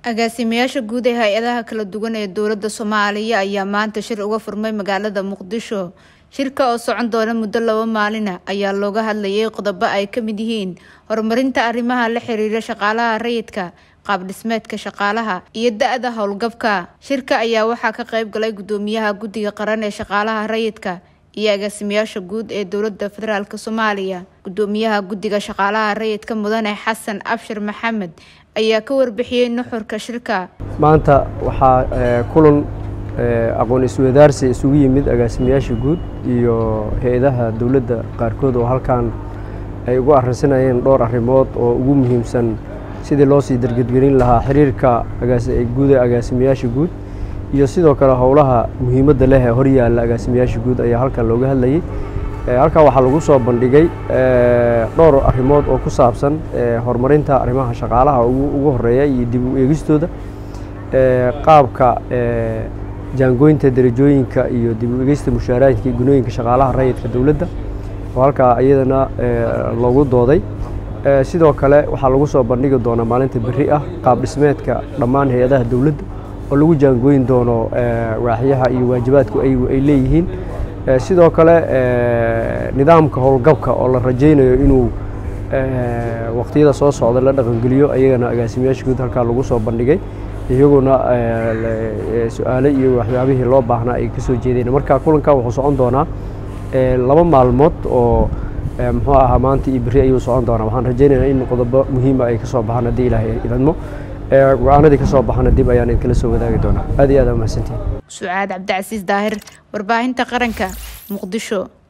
agaasimayaasha guud ee hay-adaha kala duwan ee dowladda soomaaliya ayaa maanta shir uga furmay magaalada muqdisho shirka oo socon doona muddo laba maalina ayaa looga hadlayay qodobo ay ka mid yihiin horumarinta arrimaha la xiriira shaqaalaha rayidka qaab dhismeedka shaqaalaha iyo da-da howlgabka shirka ayaa waxaa ka qayb galay gudoomiyaha guddiga qaran ee shaqaalaha rayidka iyo agaasimayaasha guud ee dowladda federaalk soomaaliya gudoomiyaha guddiga shaqaalaha rayidka mudane xasan abshir maxamed ayaa ka warbixiyey nuxurka shirka maanta waxaa kulan aqoon iswadaarsi isugu yimid agaasimayaasha guud iyo hay-adaha dowladda qaarkood oo halkan ay ugu arrinsanayeen dhowr arrimood oo ugu muhiimsan sidii loo sii dargedgelin lahaa xiriirka guud ee agaasimayaasha guud iyo sidoo kale howlaha muhiimadda leh ee horyaalla agaasimayaasha guud ayaa halkan looga hadlayay halkan waxaa lagu soo bandhigay dhowr arrimood oo ku saabsan horumarinta arrimaha shaqaalaha ugu horeeya iyo dib u eegistooda qaabka jaangooynta derajooyinka iyo dib u eegista mushaaraadka iyo gunooyinka shaqaalaha rayidka dowladda oo halkaa iyadana loogu dooday sidoo kale waxaa lagu soo bandhigi doonaa maalinta berri ah qaab dhismeedka dhammaan hay-adaha dowladda oo lagu jaangooyin doono waaxyaha iyo waajibaadku ayagu ay leeyihiin sidoo kale nidaamka howlgabka oo la rajaynayo inuu waqtiyada soo socda la dhaqangeliyo ayagana agaasimayaasha guud halkaa lagu soo bandhigay iyaguna su-aale iyo waxyaabihii loo baahnaa ay kasoo jeedeen marka kulanka wuxuu socon doonaa laba maalmood oo muxuu ahaa maanta iyo berri ayuu socon doonaa waxaan rajaynaynaa in qodobo muhiima ay kasoo baxaan haddii ilaahay idmo go-aanadii kasoo baxana dib ayaan idinkala soo wadaagi doonaa aad iyo aad aa mahadsantiin sucaad cabdicasiis daahir warbaahinta qaranka muqdisho